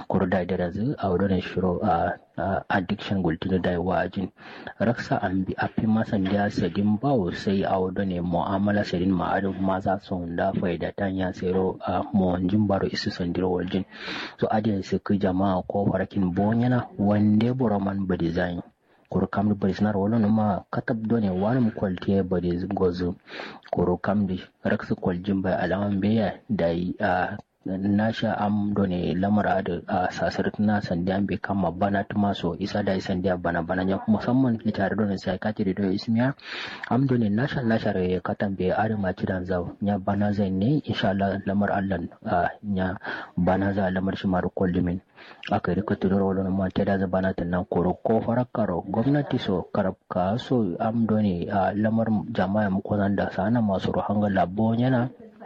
kuru da da razu a wurin shiro a addiction gultuna da wajin raksa an bi a fi masan da sadin bawo sai a wurin ne mu'amala sadin ma'adin maza sun da faida ta ya tsero a mawanjin baro isu sandiro waljin so adiyar su ku jama'a ko farakin bonyana wande boroman ba design kuru kamdi bari sinar wala numa katab done wani kwalti bari gozu kuru kamdi raksu kwaljin bai alaman beya da a nasha am done lamara da a sasar na sandiya bai kama bana tuma so isa da sandiya bana bana ya musamman litare done sai ka tiri do ismiya am done nasha nasha re katan bai are ma kidan zaw nya bana zai ne insha Allah lamar Allah nya bana za lamar shi maru kollimin aka yi rika tudura wadda ma ta da zabana ta nan koro ko farakaro gwamnati so karabka so am done a lamar jama'a mu da sana masu ruhanga labo yana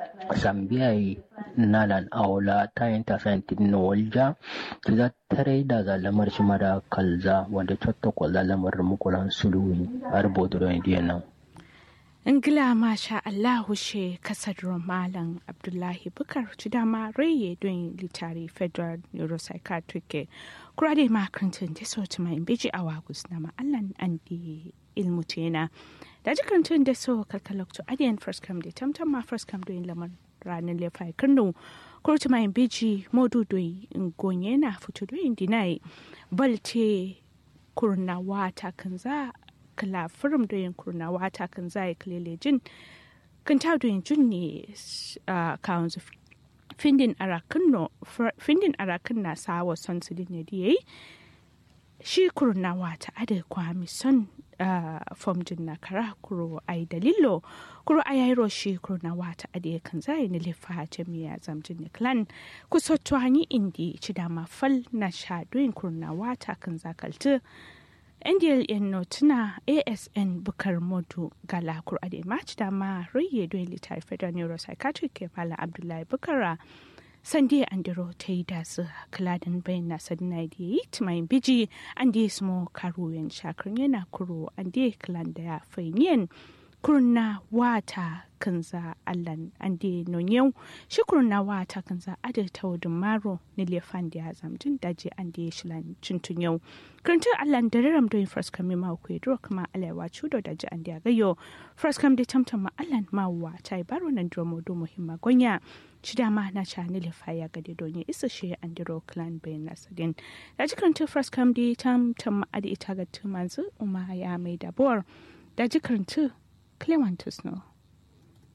sambiya nalan aula ta yin ta sayin tidin walja za tare da zalamar shi mara kalza wanda cotta kwa zalamar mukulan suluwi a rubutu da nan. ingila masha allahu she kasar malam abdullahi bukar ci dama raye don litari federal neuropsychiatric kura da makarantar da so ta mai biji a wagus na ma'allan an di ilmu tena da jikarantun da so kalkalokto adiyan first come da tamtam ma first come don lamar ranar lefai kano kurta mai biji modu don gonye na fito don dinai balte kurna wata kan za kala firim da yin kurna wata kan zai kalele jin kan ta da jin ne kawon su findin arakan na sawa son su ne da yayi shi kurna wata ada kwami son fom jin na kara kuro ai dalilo kuro ayairo shi kurna wata ada kan zai ne lefa jami'a zamjin ne clan kusa tuwani indi ci dama fal na sha doyin kurna wata kan zakalta ndln notuna asn bukar modu gala kur'ade match da ma raye don litar federal neuropsychiatric ke mala abdullahi bukara sande andiro ta yi da su kaladin bayan na sadina da yi timayin biji an da smo karuwan shakar yana kuro an da kalan da ya fainiyan kurna wata kanza allan an da nonyau shi kurna wata kanza ada ta wadun maro ni lefan da ya zamjin daji an da ya shilan cintun yau karantun allan da raram don first kami ma ku duro kuma alaiwa cudo da ji an da ya gayo first kam da tamtam ma allan ma wa ta yi baro nan dromo do muhimma gonya ci dama na ca ni lefa ya gade don ya isa shi an diro clan bayan nasadin da ji karantun first kam da tamtam ma adi ita ga tumanzu umma ya mai dabuwar da ji karantun Clementus no.